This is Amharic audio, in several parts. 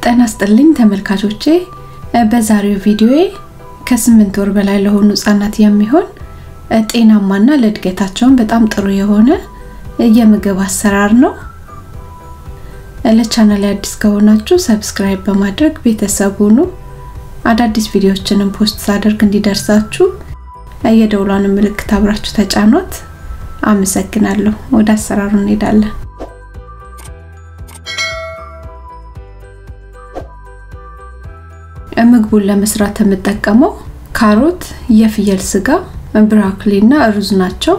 ጤና ይስጥልኝ ተመልካቾቼ፣ በዛሬው ቪዲዮዬ ከስምንት ወር በላይ ለሆኑ ህጻናት የሚሆን ጤናማና ለእድገታቸውን በጣም ጥሩ የሆነ የምግብ አሰራር ነው። ለቻናል አዲስ ከሆናችሁ ሰብስክራይብ በማድረግ ቤተሰብ ሁኑ። አዳዲስ ቪዲዮዎችንም ፖስት ሳደርግ እንዲደርሳችሁ የደውሏን ምልክት አብራችሁ ተጫኗት። አመሰግናለሁ። ወደ አሰራሩ እንሄዳለን። ምግቡን ለመስራት የምጠቀመው ካሮት፣ የፍየል ስጋ፣ ብሮኮሊ እና ሩዝ ናቸው።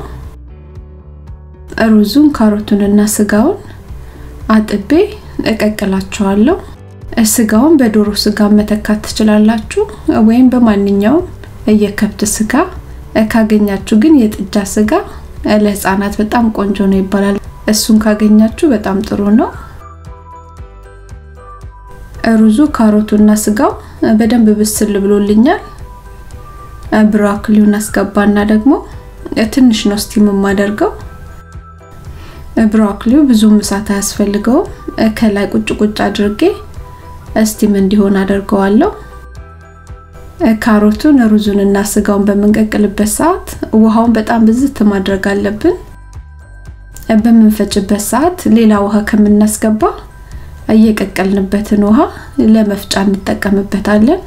ሩዙን፣ ካሮቱንና ስጋውን አጥቤ እቀቅላቸዋለሁ። ስጋውን በዶሮ ስጋ መተካት ትችላላችሁ፣ ወይም በማንኛውም የከብት ስጋ ካገኛችሁ ግን የጥጃ ስጋ ለህፃናት በጣም ቆንጆ ነው ይባላል። እሱን ካገኛችሁ በጣም ጥሩ ነው። ሩዙ ካሮቱና ስጋው በደንብ ብስል ብሎልኛል። ብሮኮሊውን አስገባና ደግሞ ትንሽ ነው ስቲም የማደርገው። ብሮኮሊው ብዙም እሳት አያስፈልገውም። ከላይ ቁጭ ቁጭ አድርጌ ስቲም እንዲሆን አደርገዋለሁ። ካሮቱን ሩዙን እና ስጋውን በምንቀቅልበት ሰዓት ውሃውን በጣም ብዝት ማድረግ አለብን። በምንፈጭበት ሰዓት ሌላ ውሃ ከምናስገባ እየቀቀልንበትን ውሃ ለመፍጫ እንጠቀምበታለን።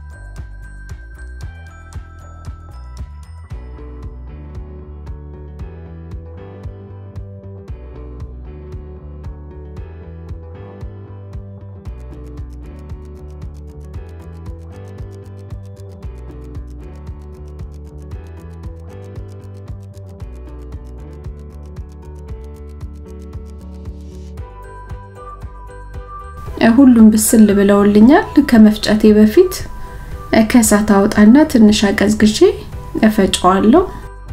ሁሉም ብስል ብለውልኛል። ከመፍጨቴ በፊት ከእሳት አውጣና ትንሽ አቀዝቅዤ እፈጨዋለሁ።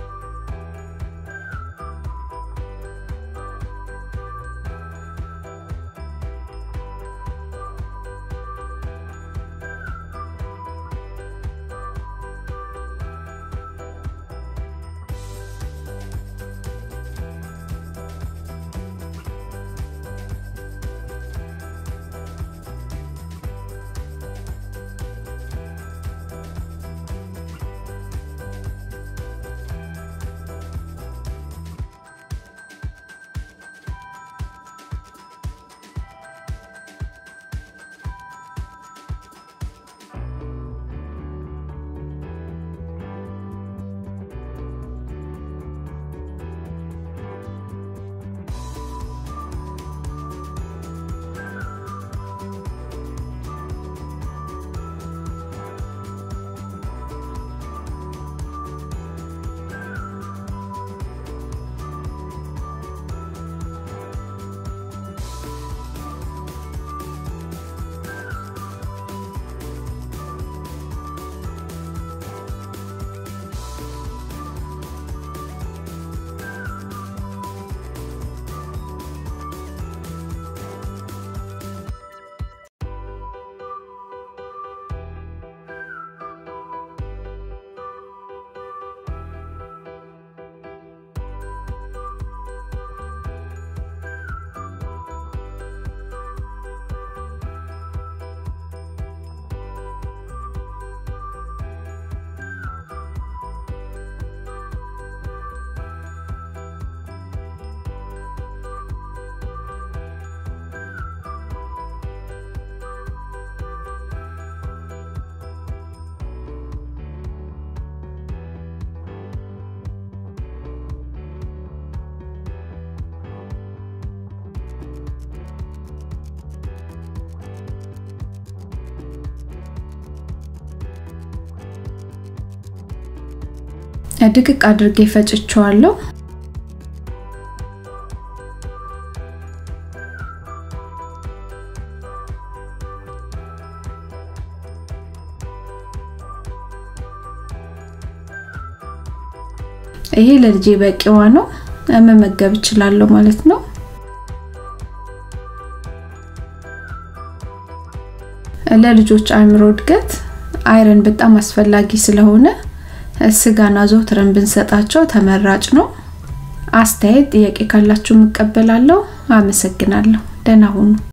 ድቅቅ አድርጌ ፈጭቸዋለሁ። ይሄ ለልጄ በቂዋ ነው፣ መመገብ እችላለሁ ማለት ነው። ለልጆች አእምሮ እድገት አይረን በጣም አስፈላጊ ስለሆነ ስጋና አዘውትረን ብንሰጣቸው ተመራጭ ነው። አስተያየት፣ ጥያቄ ካላችሁ እቀበላለሁ። አመሰግናለሁ። ደህና ሁኑ።